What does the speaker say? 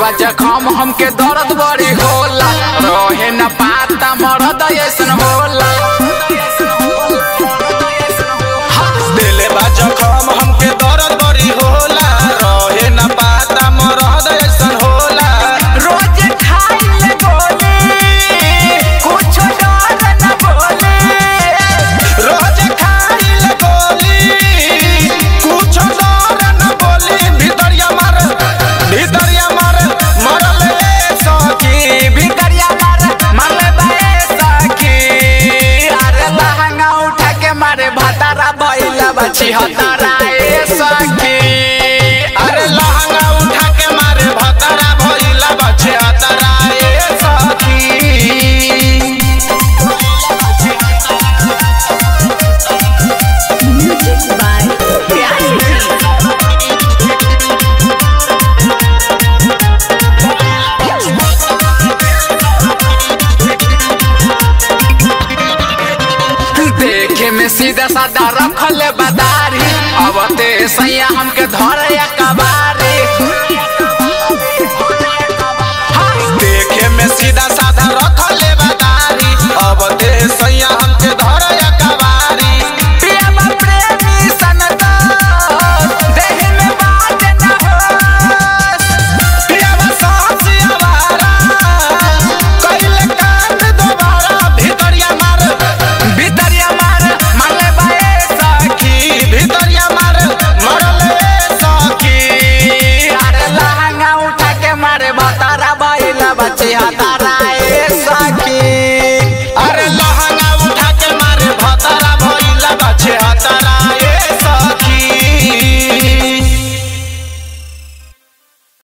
बा जखम हमके दर्द बड़ी होला रहे न पाता मरद ऐसन होला दिले बा जखम हमके दर्द बड़ी होला रहे न पाता मरद ऐसन होला रोज खाइले गोली कुछ डर न बोले रोज खाइल गोली कुछ डर न बोली भितरिया मार भितरिया मार मरले सखी भितरिया मार मारले बाए सखी अरे लहंगा उठा के मारे भतारा भइला बची हतारा ए सखी अरे लहंगा उठा के मारे भतरा भइला बचे हतरा ए सखी Music by Reality. देखे में सीधा साधा रखले बदारी अब ते सैया हमके धरे कबारी देखे में सीधा साधा रखले बदारी अब दे सैया हमके धर कबारी प्रेम प्रेमी सनदा देह में बात न होस पियावा सासी आवारा कइले कान दोबारा भितरिया मार भितरिया मार मारले बाए सखी भितरिया मार मरले सखी अरे लहंगा उठा के मारे बता